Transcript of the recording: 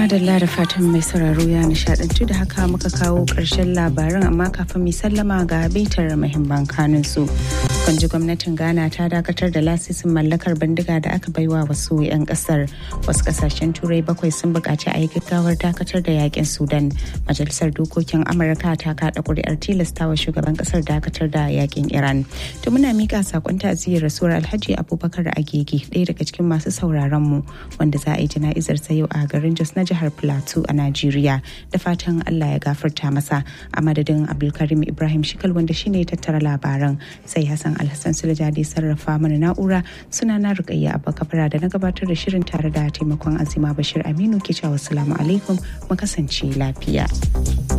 madalla da fatan mai sauraro ya nishadantu da haka muka kawo ƙarshen labaran amma kafin mai sallama ga bitar mahimman kanun su. Kwanji gwamnatin Ghana ta dakatar da lasisin mallakar bindiga da aka baiwa wasu 'yan kasar. Wasu kasashen turai bakwai sun buƙaci a yi gaggawar dakatar da yakin Sudan. Majalisar dokokin Amurka ta kaɗa ƙuri'ar tilastawa shugaban kasar dakatar da yakin Iran. To muna mika sakon ta'aziyar rasuwar Alhaji Abubakar Agege ɗaya daga cikin masu sauraron mu wanda za a yi jana'izar sa yau a garin Jos na jihar Plateau a Najeriya da fatan Allah ya gafarta masa a madadin Abdulkarim Ibrahim Shikal wanda shine ya tattara labaran sai Hassan Alhassan Sulja da sarrafa mana na'ura suna na Rukayya Abba Kabara da na gabatar da shirin tare da taimakon Azima Bashir Aminu ke cewa assalamu alaikum mu kasance lafiya.